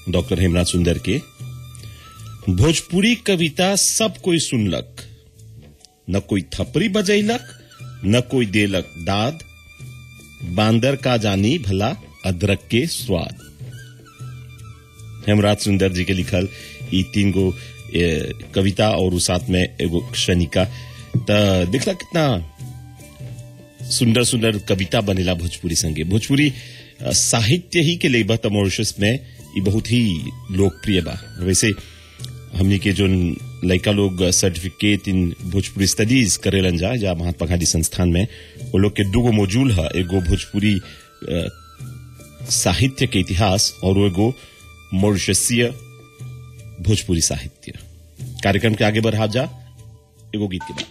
doctor Hemraj सुंदर के भोजपुरी कविता सब कोई सुनलक न कोई थपरी बजैलक न कोई देलक दाद बांदर का जानी भला अदरक के स्वाद हेमराज सुंदर जी के लिखल ई तीन गो ए, कविता और उ साथ में एगो क्षणिका त देखला कितना सुंदर सुंदर कविता बनेला भोजपुरी संगे भोजपुरी अ, साहित्य ही के लेबा त मॉरिशस में ई बहुत ही लोकप्रिय बा वैसे हमनी के जो लड़का लोग सर्टिफिकेट इन भोजपुरी स्टडीज करेलन जा या महात्मा गांधी संस्थान में वो लोग के दूगो मॉड्यूल है एगो भोजपुरी अ, साहित्य के इतिहास और एगो मॉरिशसीय भोजपुरी साहित्य कार्यक्रम के आगे बढ़ा जा एगो गीत के बाद